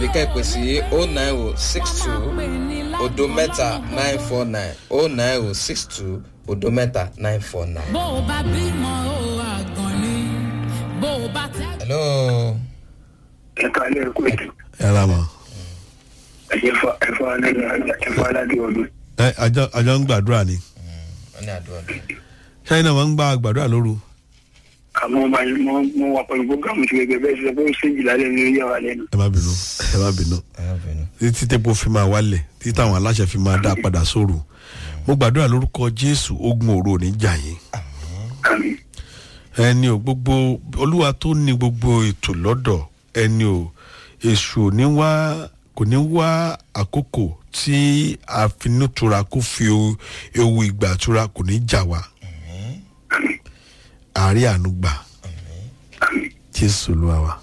tàbí kẹ́pẹ́ sí o nine o six two odo mẹ́ta nine four nine o nine o six two odo mẹ́ta nine four nine. bó o bá bímọ o àgàn ni bó o bá tẹ́. hello. ẹ̀ka ilé ẹ̀kọ́ ètò ẹ ra mọ. ẹ̀fọ́ ẹ̀fọ́ alẹ́ ẹ̀fọ́ aládé ọdún. ẹ àjọ àjọ ń gbàdúrà ni wọ́n ní àdúrà dùn. ṣáà náà wọ́n ń gbà gbàdúrà lóru. àmọ́ ọmọ yìí mọ́ mọ́ wà pẹ̀lú programu ti gẹ́gẹ́ bẹ́ẹ̀ sọ pé ó ṣèjì lálẹ́ ní orí àwọn alẹ́ nù. ẹ má bínú ẹ má bínú títí tẹ́pọ̀ fi máa wálẹ̀ títí táwọn aláṣẹ fi máa dá padà sóru mo gbàdúrà lórúkọ jésù ogun òru ò ní jà yín àmì ẹni ò gbogbo olúwa tó ní gbogbo ètò lọ́dọ̀ ẹni ò èṣù ò ní wá kò ní wá àkókò tí àfinútura kó fi o- ewu ìgbà tura kò ní jà wá àárẹ̀ àánú gbà jésù olúwa wa.